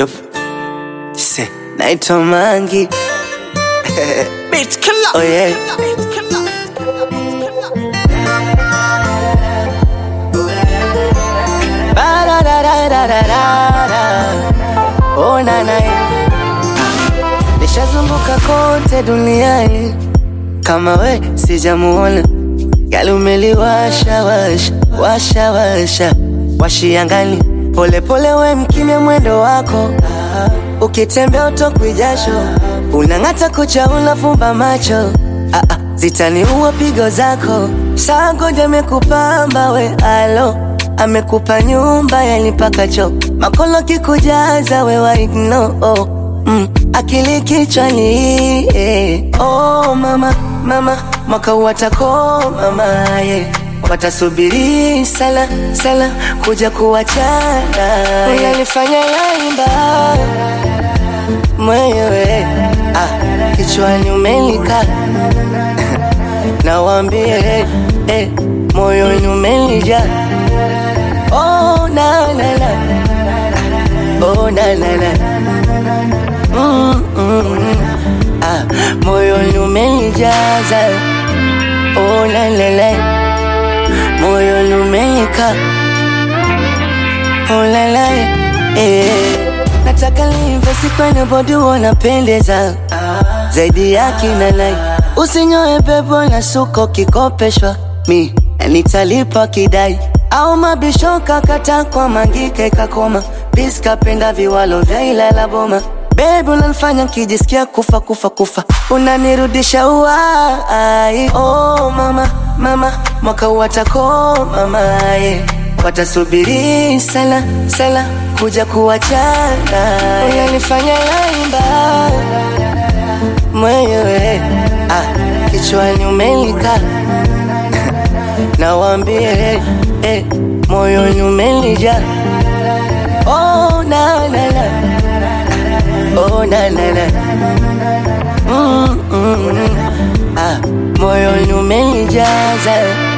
Yup. Se, naitwa Mangi. Bitch killer. Oh yeah. Bitch killer. Ba-da-da-da-da-da-da. Oh na na. Nishazunguka kote duniani kama we sijamuona. Gali umeliwasha washa washa washa washiangali pole pole, we mkimya mwendo wako, ukitembea utokwi jasho, unang'ata kucha, unafumba macho ah, ah, zitaniua pigo zako. Sangoja amekupamba we alo, amekupa nyumba yanipaka cho makolo kikujaza we waigno oh, mm, akili kichwani eh. Oh mama mama mwaka watako mama yeah. Watasubiri sala sala kuja kuwachana, unanifanya yaimba mwenyewe ah, kichwani umelika nawambie eh, moyoni umelija oh, na, na, na. Oh, na, na, na. Mm, mm, mm. Ah, moyoni umenijaza oh, la, la, la. moyoni umenika oh, la, la. Eh. nataka livesi kwenye bodi wanapendeza zaidi ya kina nai usinyoe pepo na suko kikopeshwa mi nitalipa kidai au mabishoka kata kwa mangike kakoma piskapenda viwalo vya ilala boma Baby unanifanya kijisikia kufa kufa kufa, unanirudisha uai. Oh mama mama, mwaka watako mama yeah. Watasubiri sala sala kuja kuwachana, unanifanya yaimba mwenyewe ah, kichwani umelika nawambie eh, moyoni umelija oh, na, na, na. Oh, na, na, na. Mm, mm, mm. Ah, moyoni umenijaza